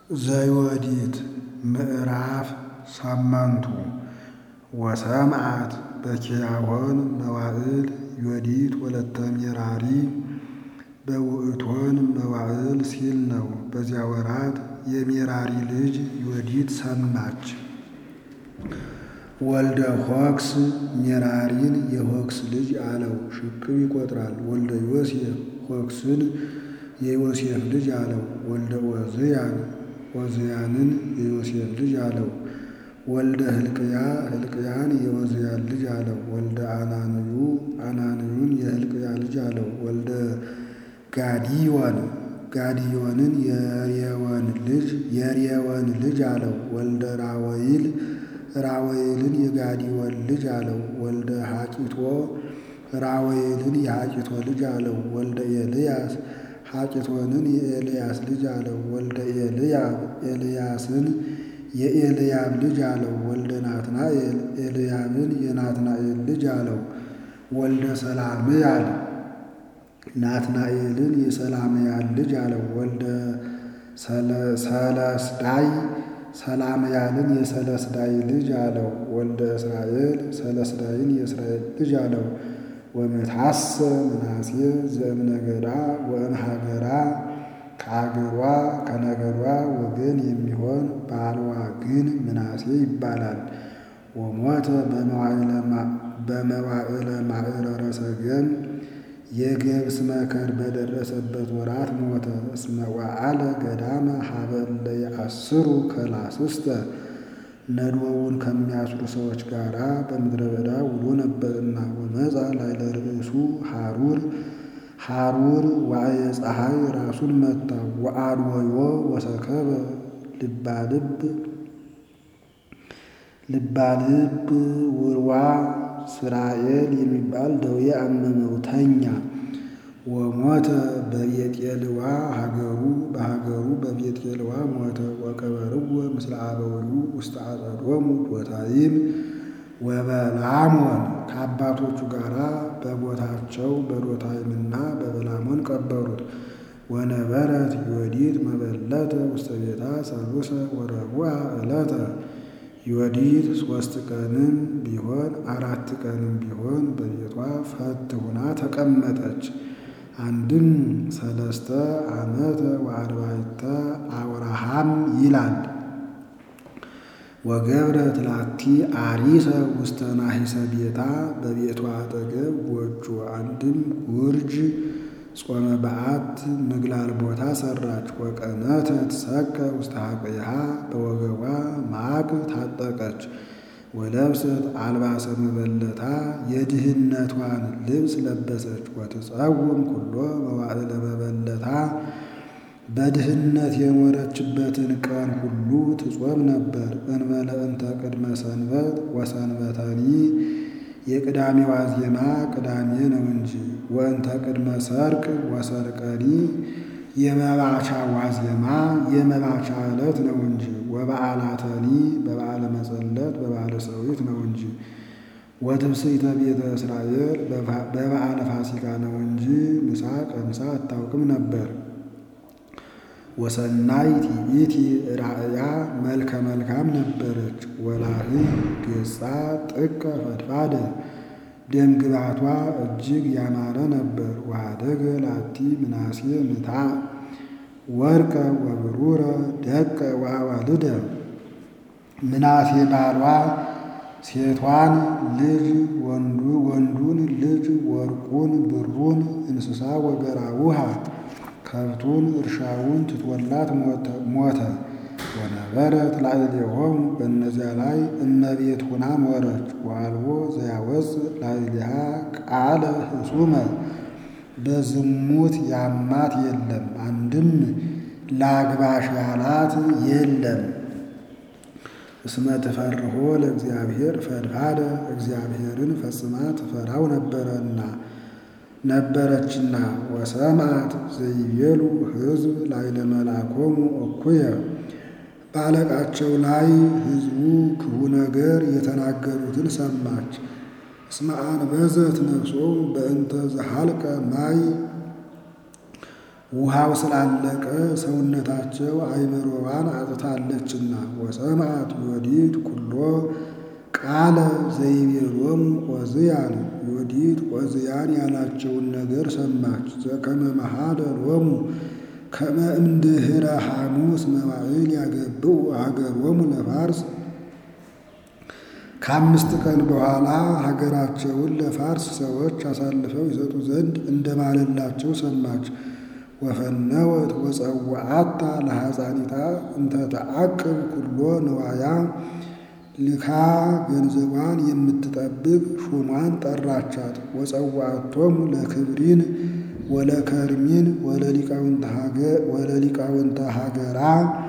ዘዮዲት ምዕራፍ ሰመንቱ ወሰምዓት በኪያሆን መዋዕል ዮዲት ወለተ ሜራሪ በውእቶን መዋዕል ሲል ነው። በዚያ ወራት የሜራሪ ልጅ ዮዲት ሰማች። ወልደ ሆክስ ሜራሪን የሆክስ ልጅ አለው፣ ሽቅብ ይቆጥራል። ወልደ ዮሴፍ ሆክስን የዮሴፍ ልጅ አለው። ወልደ ዖዝያን ዖዝያንን የዮሴፍ ልጅ አለው። ወልደ ሕልቅያ ሕልቅያን የዖዝያን ልጅ አለው። ወልደ አናንዩ አናንዩን የሕልቅያ ልጅ አለው። ወልደ ጋዲዮን ጋዲዮንን የሬወን ልጅ የሬወን ልጅ አለው። ወልደ ራወይል ራወይልን የጋዲዮን ልጅ አለው። ወልደ ሐቂቶ ራወይልን የሐቂቶ ልጅ አለው። ወልደ ኤልያስ ሐቂቶንን የኤልያስ ልጅ አለው። ወልደ ኤልያብ ኤልያስን የኤልያብ ልጅ አለው። ወልደ ናትናኤል ኤልያብን የናትናኤል ልጅ አለው። ወልደ ሰላምያል ናትናኤልን የሰላምያል ልጅ አለው። ወልደ ሰለስዳይ ሰላምያልን የሰለስዳይ ልጅ አለው። ወልደ እስራኤል ሰለስዳይን የእስራኤል ልጅ አለው። ወመታሰ ምናሴ ዘእምነገዳ ወእምሀገራ ከአገሯ ከነገዷ ወገን የሚሆን ባልዋ ግን ምናሴ ይባላል። ወሞተ በመዋዕለ ማዕረረ ሰገም የገብስ መከር በደረሰበት ወራት ሞተ። እስመ ወአለ ገዳመ ሀበለ የአስሩ ከላስስተ ነዶውን ከሚያስሩ ሰዎች ጋር በምድረ በዳ ውሎ ነበርና። ወመፃ ላዕለ ርእሱ ሐሩር ሐሩር ዋዕየ ፀሐይ ራሱን መታ። ወአድወዮ ወሰከበ ልባልብ ልባልብ ውርዋ ስራኤል የሚባል ደዌ አመመው ተኛ። ወሞተ በቤጤልዋ ሀገሩ በሀገሩ በቤጤልዋ ሞተ። ወቀበርዎ ምስለ አበዊሁ ውስተ አጸዶሙ ዶታይም ወበላሞን ከአባቶቹ ጋር በቦታቸው በዶታይምና በበላሞን ቀበሩት። ወነበረት ዮዲት መበለተ ውስተ ቤታ ሰሉሰ ወረቡዕ ዕለተ ዮዲት ሦስት ቀንም ቢሆን አራት ቀንም ቢሆን በቤቷ ፈት ሁና ተቀመጠች። አንድም ሰለስተ ዓመተ ወአርባዕተ አውራሃም ይላል። ወገብረት ላቲ አሪሰ ውስተ ናሂሰ ቤታ በቤቷ አጠገብ ጎጆ አንድም ጉርጅ ጾመ በዓት ምግላል ቦታ ሰራች። ወቀነተ ትሰቀ ውስተ ሐቆይሃ በወገቧ ማቅ ታጠቀች። ወለብሰት አልባሰ መበለታ የድህነቷን ልብስ ለበሰች። ወትጸውም ኩሎ መዋዕለ መበለታ በድህነት የኖረችበትን ቀን ሁሉ ትጾም ነበር። እንበለ እንተ ቅድመ ሰንበት ወሰንበተኒ የቅዳሜ ዋዜማ ቅዳሜ ነው እንጂ። ወእንተ ቅድመ ሰርቅ ወሰርቀኒ የመባቻ ዋዜማ የመባቻ ዕለት ነው እንጂ። ወበዓላተኒ በበዓለ መጸለት በበዓለ ሰዊት ነው እንጂ። ወትብስይተ ቤተ እስራኤል በበዓለ ፋሲካ ነው እንጂ ምሳ ቀምሳ አታውቅም ነበር። ወሰናይት ይእቲ ራእያ መልከ መልካም ነበረች። ወላሂ ገጻ ጥቀ ፈድፋደ ደም ግባቷ እጅግ ያማረ ነበር። ወኀደገ ላቲ ምናሴ ምታ ወርቀ ወብሩረ ደቀ ወአዋልደ ምናሴ ባሏ ሴቷን ልጅ ወንዱን ልጅ ወርቁን ብሩን እንስሳ ወገራውሃ ከብቱን እርሻውን ትቶላት ሞተ። ወነበረት ላዕሌሆሙ በእነዚያ ላይ እመቤት ሁና ኖረች። ወአልቦ ዘያወፅ ላዕሌሃ ቃለ ህሱመ በዝሙት ያማት የለም፣ አንድም ላግባሽ ያላት የለም። እስመ ትፈርሆ ለእግዚአብሔር ፈድፋደ እግዚአብሔርን ፈጽማ ትፈራው ነበረና ነበረችና። ወሰምዓት ዘይቤሉ ሕዝብ ላዕለ መልአኮሙ እኩየ በአለቃቸው ላይ ሕዝቡ ክፉ ነገር የተናገሩትን ሰማች። እስመ አንበዘት ነፍሶ በእንተ ዘሐልቀ ማይ ውሃው ስላለቀ ሰውነታቸው አእምሮዋን አጥታለችና። ወሰምዐት ዮዲት ኩሎ ቃለ ዘይቤሎሙ ዖዝያን ዮዲት ዖዝያን ያላቸውን ነገር ሰማች። ዘከመ መሐለ ሎሙ ከመ እምድኅረ ሐሙስ መዋዕል ያገብኡ ሀገሮሙ ለፋርስ ከአምስት ቀን በኋላ ሀገራቸውን ለፋርስ ሰዎች አሳልፈው ይሰጡ ዘንድ እንደማለላቸው ሰማች። ወፈነወት ወጸውዓታ ለሐፃኒታ እንተ ተዓቅብ ኩሎ ንዋያ ልካ ገንዘቧን የምትጠብቅ ሹሟን ጠራቻት። ወጸዋዕቶሙ ለክብሪን ወለከርሚን ወለሊቃውንተ ሀገራ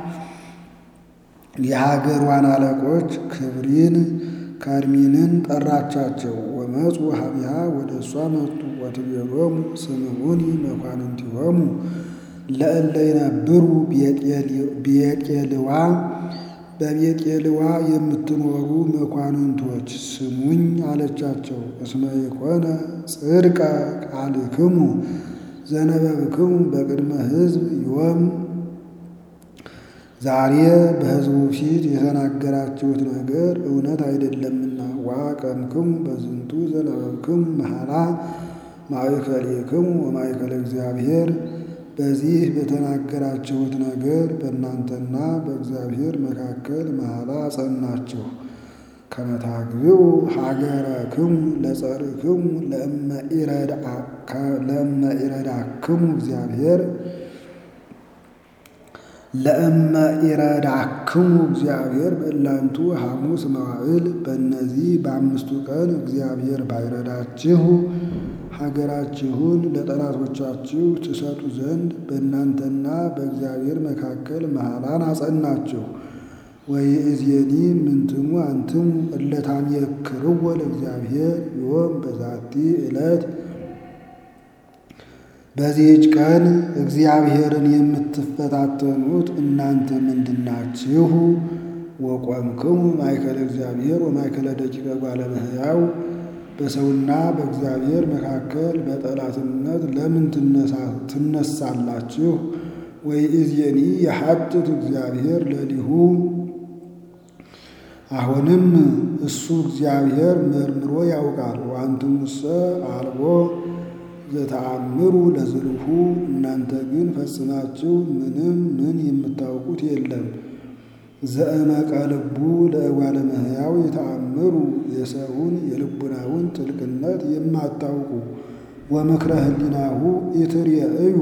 የሀገሯን አለቆች ክብሪን ከርሚንን ጠራቻቸው። ወመፁ ሀቢሃ ወደ እሷ መጡ። ወትቤሎሙ ስምዑኒ መኳንንቲሆሙ ለእለ ይነብሩ ቤቄልዋ በቤቄልዋ የምትኖሩ መኳንንቶች ስሙኝ አለቻቸው። እስመ የኮነ ጽድቀ ቃልክሙ ዘነበብክሙ በቅድመ ሕዝብ ዮም ዛሬ በሕዝቡ ፊት የተናገራችሁት ነገር እውነት አይደለምና። ዋቀምክሙ በዝንቱ ዘነበብክሙ መሐላ ማእከሌክሙ ወማእከለ እግዚአብሔር በዚህ በተናገራችሁት ነገር በእናንተና በእግዚአብሔር መካከል መሐላ አጸናችሁ። ከመታግብኡ ሀገረክሙ ለጸርክሙ ለእመ ኢረዳክሙ እግዚአብሔር ለእመ ኢረዳክሙ እግዚአብሔር በእላንቱ ሐሙስ መዋዕል በእነዚህ በአምስቱ ቀን እግዚአብሔር ባይረዳችሁ ሀገራችሁን ለጠላቶቻችሁ ትሰጡ ዘንድ በእናንተና በእግዚአብሔር መካከል መሐላን አጸናችሁ። ወይእዜኒ ምንትሙ አንትሙ እለ ታምየክርዎ ለእግዚአብሔር ዮም በዛቲ ዕለት በዚህች ቀን እግዚአብሔርን የምትፈታተኑት እናንተ ምንድናችሁ? ወቆምክሙ ማእከለ እግዚአብሔር ወማእከለ ደቂቀ ጓለ እመሕያው በሰውና በእግዚአብሔር መካከል በጠላትነት ለምን ትነሳላችሁ? ወይእዜኒ የሐጥት እግዚአብሔር ለሊሁ አሁንም እሱ እግዚአብሔር መርምሮ ያውቃል። ወአንትሙሰ አልቦ ዘተአምሩ ለዝልሁ እናንተ ግን ፈጽማችሁ ምንም ምን የምታውቁት የለም። ዘእመቀ ልቡ ለእጓለ እመሕያው የተአምሩ የሰውን የልቡናውን ጥልቅነት የማታውቁ ወምክረ ህሊናሁ ኢትርእዩ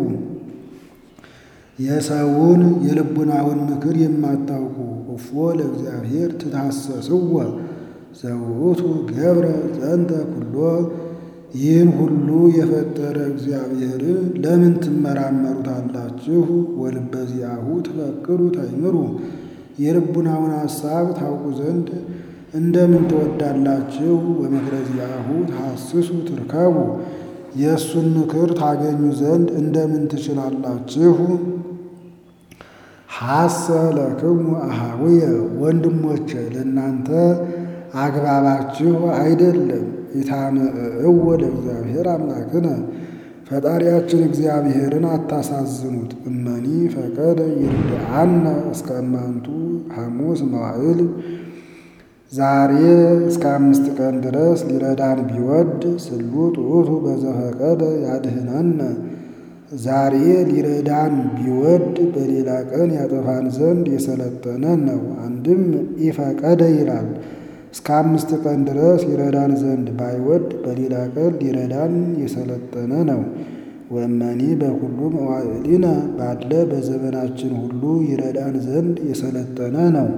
የሰውን የልቡናውን ምክር የማታውቁ እፎ ለእግዚአብሔር ትታሰስወ ዘውእቱ ገብረ ዘንተ ኩሎ ይህን ሁሉ የፈጠረ እግዚአብሔርን ለምን ትመራመሩታላችሁ? ወልበ ዚአሁ ትፈቅዱ ታይምሩ የልቡናውን ሐሳብ ታውቁ ዘንድ እንደምን ትወዳላችሁ? ወምክረ ዚአሁ ተሐስሱ ትርከቡ የእሱን ምክር ታገኙ ዘንድ እንደምን ትችላላችሁ? ሐሰ ለክሙ አሃውየ ወንድሞቼ ለእናንተ አግባባችሁ አይደለም። ኢታምዕእዎ ለእግዚአብሔር አምላክነ ፈጣሪያችን እግዚአብሔርን አታሳዝኑት። እመኒ ፈቀደ ይርድአነ እስከ እማንቱ ሐሙስ መዋዕል ዛሬ እስከ አምስት ቀን ድረስ ሊረዳን ቢወድ ስሉጥ ውእቱ በዘፈቀደ ያድህነነ ዛሬ ሊረዳን ቢወድ በሌላ ቀን ያጠፋን ዘንድ የሰለጠነ ነው። አንድም ኢፈቀደ ይላል። እስከ አምስት ቀን ድረስ ይረዳን ዘንድ ባይወድ በሌላ ቀን ሊረዳን የሰለጠነ ነው። ወእመኒ በኩሉ መዋዕሊነ ባለ በዘመናችን ሁሉ ይረዳን ዘንድ የሰለጠነ ነው።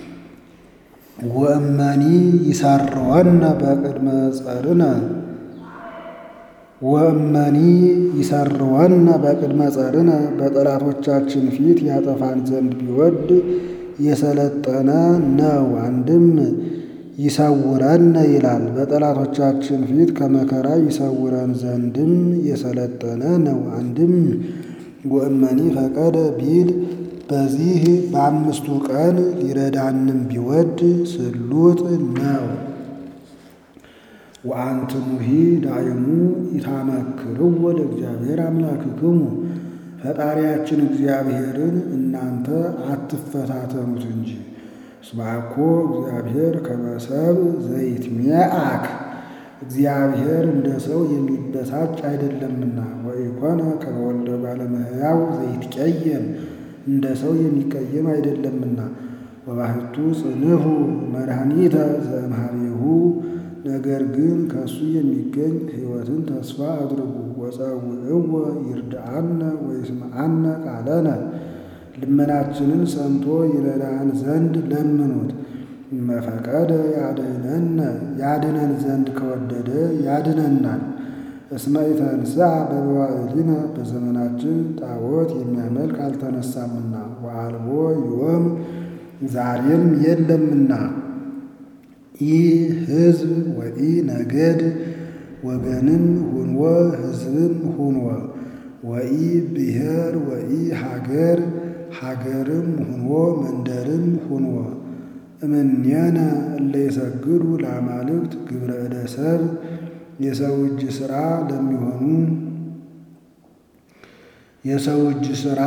ወእመኒ ይሰርወነ በቅድመ ጸርነ ወእመኒ ይሰርወነ በቅድመ ጸርነ በጠላቶቻችን ፊት ያጠፋን ዘንድ ቢወድ የሰለጠነ ነው። አንድም ይሰውረን ይላል። በጠላቶቻችን ፊት ከመከራ ይሰውረን ዘንድም የሰለጠነ ነው። አንድም ወእመኒ ፈቀደ ቢል በዚህ በአምስቱ ቀን ሊረዳንም ቢወድ ስሉጥ ነው። ወአንትሙሂ ዳይሙ ኢታመክርዎ ለእግዚአብሔር አምላክክሙ ፈጣሪያችን እግዚአብሔርን እናንተ አትፈታተኑት እንጂ። እስመ አኮ እግዚአብሔር ከመ ሰብእ ዘይትሜአክ እግዚአብሔር እንደ ሰው የሚበሳጭ አይደለምና። ወኢኮነ ከመ ወልደ እጓለ እመሕያው ዘይትቀየም እንደ ሰው የሚቀየም አይደለምና። ወባሕቱ ጽንሑ መድኃኒተ ዘእምኀቤሁ ነገር ግን ከእሱ የሚገኝ ሕይወትን ተስፋ አድርጉ። ወጸውዕዎ ይርድአነ ወይስምዐነ ቃለነ ልመናችንን ሰምቶ ይረዳን ዘንድ ለምኑት። እመፈቀደ ያድኅነነ ያድነን ዘንድ ከወደደ ያድነናል። እስመ ኢተንሥአ በመዋዕሊነ በዘመናችን ጣዖት የሚያመልክ አልተነሳምና ወአልቦ ዮም ዛሬም የለምና። ይህ ሕዝብ ወኢ ነገድ ወገንም ሁንወ ሕዝብም ሁንወ ወኢ ብሔር ወኢ ሀገር ሀገርም ሁንወ መንደርም ሁንወ እምኔነ እለ ይሰግዱ ለአማልክት ግብረ እደ ሰብእ የሰው እጅ ሥራ ለሚሆኑ የሰው እጅ ሥራ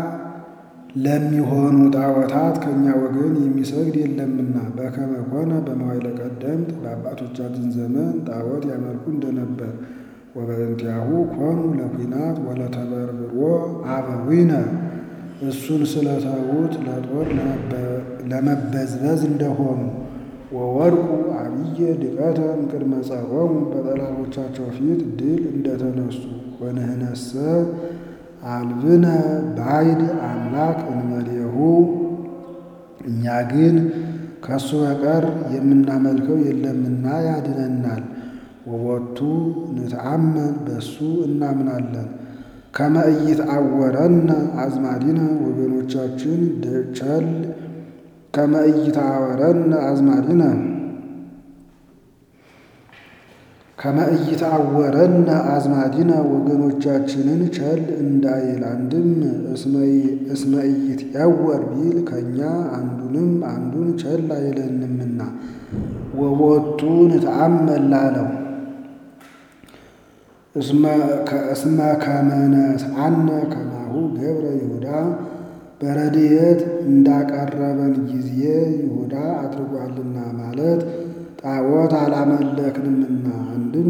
ለሚሆኑ ጣዖታት ከእኛ ወገን የሚሰግድ የለምና። በከመ ኮነ በመዋዕለ ቀደምት በአባቶቻችን ዘመን ጣዖት ያመልኩ እንደነበር። ወበእንቲአሁ ኮኑ ለኩናት ወለተበርብሮ አበዊነ እሱን ስለተዉት ለጦር ለመበዝበዝ እንደሆኑ። ወወድቁ አብየ ድቀተ እምቅድመ ጸሮሙ በጠላቶቻቸው ፊት ድል እንደተነሱ። ወንህነሰ አልብነ ባዕድ አምላክ እንበሌሁ እኛ ግን ከእሱ በቀር የምናመልከው የለምና ያድነናል። ወቦቱ ንትአመን በእሱ እናምናለን። ከመ ኢይትዐወረነ አዝማዲነ ወገኖቻችን ቸል ከመ ኢይትዐወረነ አዝማዲነ ከመ ኢይትዐወረነ አዝማዲነ ወገኖቻችንን ቸል እንዳይል። አንድም እስመ ኢይትዐወር ቢል ከእኛ አንዱንም አንዱን ቸል አይለንምና። ወቦቱ ንትአመን ላለው እስመ ከመ ነስአነ ከማሁ ገብረ ይሁዳ በረድኤት እንዳቀረበን ጊዜ ይሁዳ አድርጓልና ማለት ጣዖት አላመለክንምና። አንድም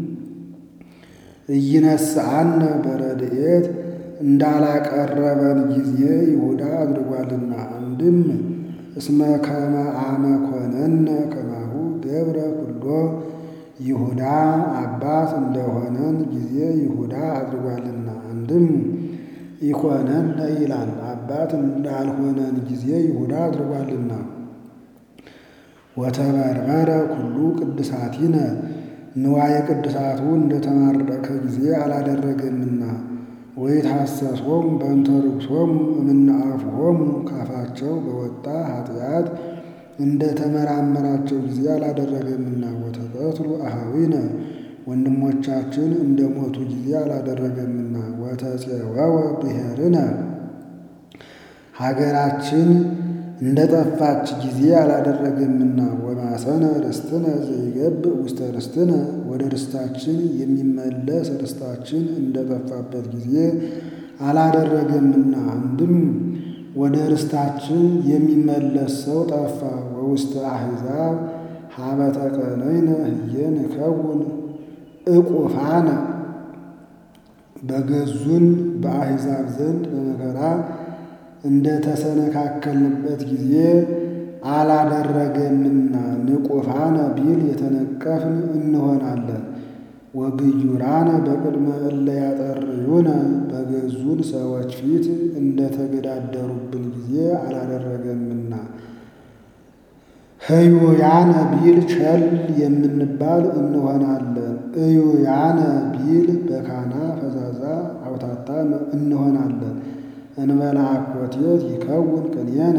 ኢይነስአነ በረድኤት እንዳላቀረበን ጊዜ ይሁዳ አድርጓልና። አንድም እስመ ከመ አመ ኮነነ ከማሁ ገብረ ኩሎ ይሁዳ አባት እንደሆነን ጊዜ ይሁዳ አድርጓልና። አንድም ኢኮነነ ይላል አባት እንዳልሆነን ጊዜ ይሁዳ አድርጓልና። ወተበርበረ ኩሉ ቅድሳቲነ ንዋየ ቅድሳቱ እንደተማረከ ጊዜ አላደረገምና። ወይትሐሰሶሙ በእንተ ርኩሶሙ እምነ አፍሆሙ ካፋቸው በወጣ ኃጢአት እንደ ተመራመራቸው ጊዜ አላደረገምና። ወተቀትሉ አኀዊነ ወንድሞቻችን እንደ ሞቱ ጊዜ አላደረገምና። ወተፄወወ ብሔርነ ሀገራችን እንደ ጠፋች ጊዜ አላደረገምና። ወማሰነ ርስትነ ዘይገብእ ውስተ ርስትነ ወደ ርስታችን የሚመለስ ርስታችን እንደ ጠፋበት ጊዜ አላደረገምና። አንድም ወደ ርስታችን የሚመለስ ሰው ጠፋ። ወውስተ አሕዛብ ሀበ ተቀነይነ ህየ ንከውን ዕቁፋነ በገዙን በአሕዛብ ዘንድ በመከራ እንደ ተሰነካከልንበት ጊዜ አላደረገምና። ንቁፋነ ቢል የተነቀፍን እንሆናለን። ወግዩራነ በቅድመ እለ ያጠርዩነ በገዙን ሰዎች ፊት እንደ ተገዳደሩብን ጊዜ አላደረገምና። ህዩያነ ቢል ቸል የምንባል እንሆናለን። እዩያነ ቢል በካና ፈዛዛ አውታታ እንሆናለን። እንበለ አኮቴት ይከውን ቅኔነ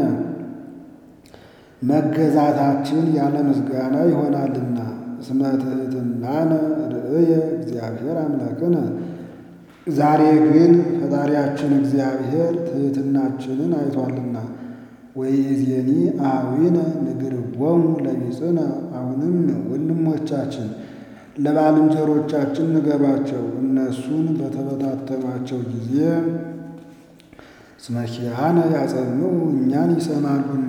መገዛታችን ያለ ምስጋና ይሆናልና። እስመ ትሕትናነ ርእየ እግዚአብሔር አምላክነ ዛሬ ግን ፈጣሪያችን እግዚአብሔር ትሕትናችንን አይቷልና። ወይእዜኒ አኀዊነ ንግርዎሙ ለቢጽነ አሁንም ወንድሞቻችን ለባልንጀሮቻችን ንገሯቸው እነሱን በተበታተኗቸው ጊዜ እስመ ኪያነ ያጸምዑ እኛን ይሰማሉና።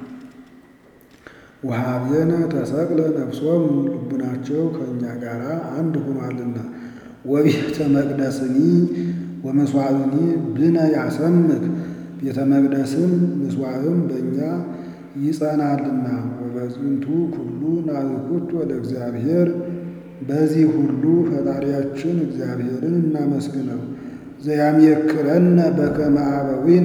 ወኀቤነ ተሰቅለ ነፍሶሙ ልቡናቸው ከእኛ ጋር አንድ ሆኗልና። ወቤተ መቅደስኒ ወመስዋዕኒ ብነ ያሰምክ ቤተ መቅደስም ምስዋዕም በእኛ ይጸናልና። ወበዝንቱ ኩሉ ናዝኩቶ ለእግዚአብሔር በዚህ ሁሉ ፈጣሪያችን እግዚአብሔርን እናመስግነው። ዘያሜክረነ በከመ አበዊነ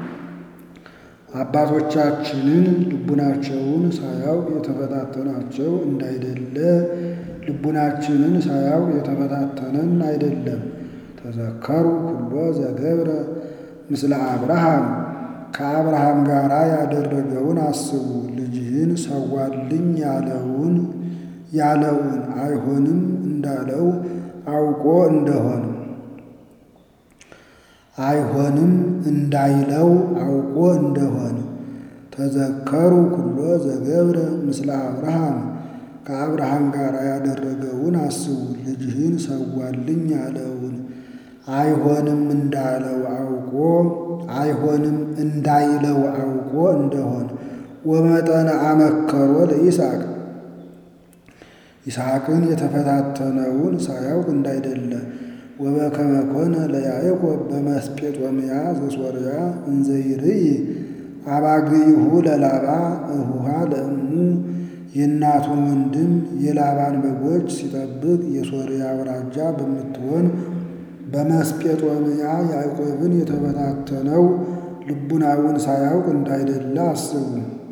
አባቶቻችንን ልቡናቸውን ሳያውቅ የተፈታተናቸው እንዳይደለ ልቡናችንን ሳያውቅ የተፈታተነን አይደለም። ተዘከሩ ኩሎ ዘገብረ ምስለ አብርሃም ከአብርሃም ጋር ያደረገውን አስቡ። ልጅህን ሰዋልኝ ያለውን ያለውን አይሆንም እንዳለው አውቆ እንደሆን አይሆንም እንዳይለው አውቆ እንደሆን ተዘከሩ ኩሎ ዘገብረ ምስለ አብርሃም ከአብርሃም ጋር ያደረገውን አስቡ። ልጅህን ሰዋልኝ ያለውን አይሆንም እንዳለው አውቆ አይሆንም እንዳይለው አውቆ እንደሆን ወመጠነ አመከሮ ለይስሐቅ ይስሐቅን የተፈታተነውን ሳያውቅ እንዳይደለ ወበከመ ኮነ ለያዕቆብ በመስጴጦምያ ዘሶርያ እንዘ ይርኢ አባግኢሁ ለላባ እሁሃ ለእሙ የእናቱን ወንድም የላባን በጎች ሲጠብቅ የሶርያ አውራጃ በምትሆን በመስጴጦምያ ያዕቆብን የተፈታተነው ልቡናውን ሳያውቅ እንዳይደለ አስቡ።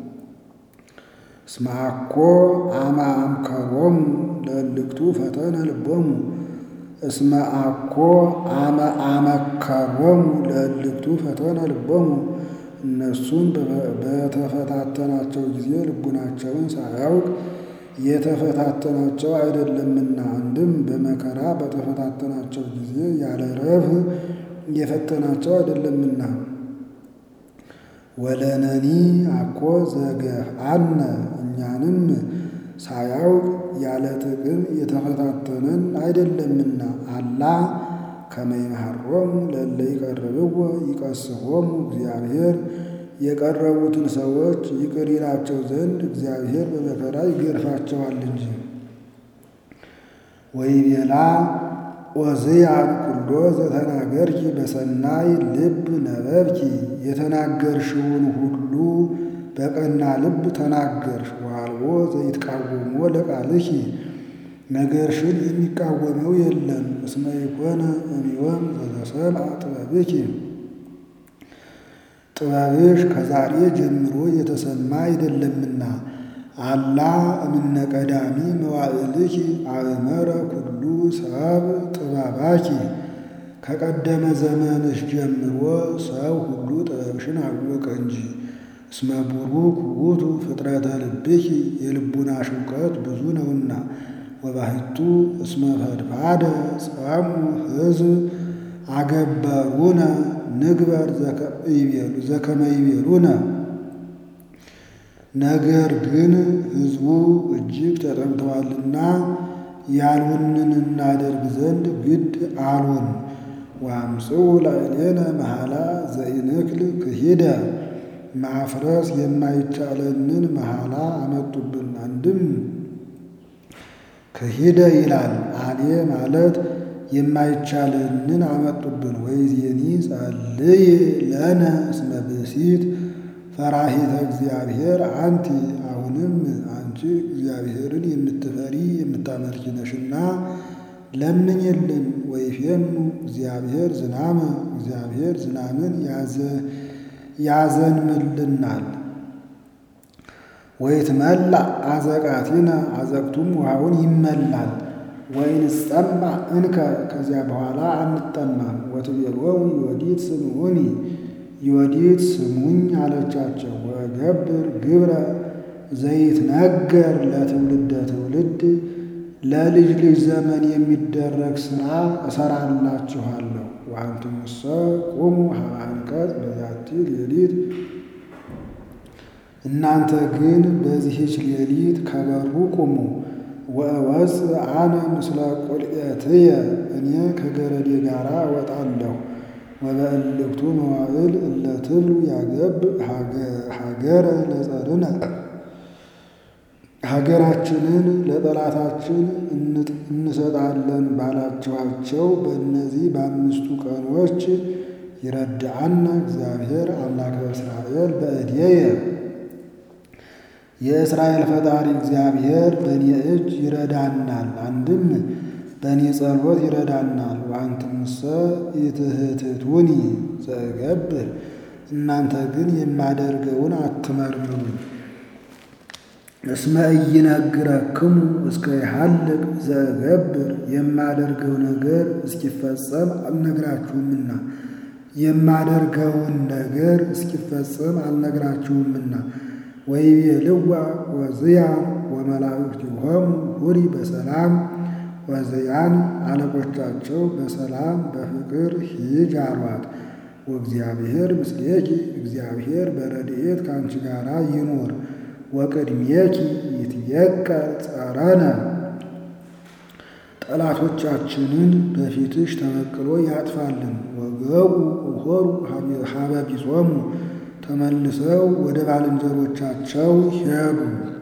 እስመ አኮ አመ አምከሮሙ ለእልክቱ ፈተነ ልቦሙ እስመ አኮ አመ አመከሮሙ ለእልክቱ ፈተነ ልቦሙ እነሱን በተፈታተናቸው ጊዜ ልቡናቸውን ሳያውቅ የተፈታተናቸው አይደለምና። አንድም በመከራ በተፈታተናቸው ጊዜ ያለ ረብህ የፈተናቸው አይደለምና። ወለነኒ አኮ ዘገፍአነ እኛንም ሳያውቅ ያለ ጥቅም የተፈታተነን አይደለምና። አላ ከመ ይምሐሮሙ ለእለ ይቀርብዎ ይቀስፎሙ እግዚአብሔር የቀረቡትን ሰዎች ይቅር ይላቸው ዘንድ እግዚአብሔር በመከራ ይገርፋቸዋል እንጂ። ወይቤላ ዖዝያን ኩሎ ዘተናገርኪ በሰናይ ልብ ነበብኪ የተናገርሽውን ሁሉ በቀና ልብ ተናገርሽ። ወአልቦ ዘይትቃወሞ ለቃልኪ ነገርሽን የሚቃወመው የለም። እስመ ይኮነ እምዮም ዘተሰምዐ ጥበብኪ ጥበብሽ ከዛሬ ጀምሮ የተሰማ አይደለምና። አላ እምነ ቀዳሚ መዋዕልኪ አእመረ ኩሉ ሰብ ጥበባኪ ከቀደመ ዘመንሽ ጀምሮ ሰው ሁሉ ጥበብሽን አወቀ እንጂ። እስመ ቡሩክ ውእቱ ፍጥረተ ልብኪ የልቡናሽ እውቀት ብዙ ነውና። ወባሕቱ እስመ ፈድፋደ ጸሙ ሕዝብ አገበሩነ ንግበር ዘከመ ይቤሉነ። ነገር ግን ሕዝቡ እጅግ ተጠምተዋልና ያሉንን እናደርግ ዘንድ ግድ አሉን። ወአምጽኡ ላዕሌነ መሐላ ዘኢንክል ክሂደ ማፍረስ የማይቻለንን መሐላ አመጡብን። አንድም ክሂደ ይላል አሌ ማለት የማይቻለንን አመጡብን። ወይዜኒ ጸልይ ለነ እስመ ብእሲት ፈራሂተ እግዚአብሔር አንቲ አሁንም አንቺ እግዚአብሔርን የምትፈሪ የምታመልኪ ነሽና ለምኝልን። ወይፌኑ እግዚአብሔር ዝናመ እግዚአብሔር ዝናምን ያዘንምልናል። ወይትመላ አዘቃቲነ አዘቅቱም ውሃውን ይመላል። ወይንጸማ እንከ ከዚያ በኋላ አንጠማም። ወትቤሎሙ ዮዲት ስምዑኒ ዮዲት ስሙኝ አለቻቸው። ወገብር ግብረ ዘይትነገር ለትውልደ ትውልድ ለልጅ ልጅ ዘመን የሚደረግ ሥራ እሰራላችኋለሁ። ወአንትሙሰ ቁሙ ሀበ አንቀጽ በዛቲ ሌሊት እናንተ ግን በዚህች ሌሊት ከበሩ ቁሙ። ወእወፅእ አነ ምስለ ቁልኤትየ እኔ ከገረዴ ጋር እወጣለሁ። ወበእልክቱ መዋዕል እለ ትብሉ ያገብ ሀገረ ለጸርነ ሀገራችንን ለጠላታችን እንሰጣለን ባላችኋቸው በእነዚህ በአምስቱ ቀኖች ይረድአና እግዚአብሔር አምላከ እስራኤል በእድየ የእስራኤል ፈጣሪ እግዚአብሔር በእኔ እጅ ይረዳናል። አንድም በእኔ ጸሎት ይረዳናል። ወአንትሙሰ ኢትህትቱኒ ዘእገብር እናንተ ግን የማደርገውን አትመርምሩኝ። እስመ ኢይነግረክሙ እስከ ይሃልቅ ዘእገብር የማደርገው ነገር እስኪፈጸም አልነግራችሁምና የማደርገውን ነገር እስኪፈጸም አልነግራችሁምና ወይቤልዋ ወዝያን ወመላእክቲሆሙ ሁሪ በሰላም ወዝያን አለቆቻቸው በሰላም በፍቅር ሂጅ አሏት። ወእግዚአብሔር ምስሌኪ እግዚአብሔር በረድኤት ከአንቺ ጋር ይኑር። ወቅድሜኪ ይትየቀል ጸረነ ጠላቶቻችንን በፊትሽ ተበቅሎ ያጥፋልን። ወገቡ ሆሩ ሀበ ቢጾሙ ተመልሰው ወደ ባልንጀሮቻቸው ሄዱ።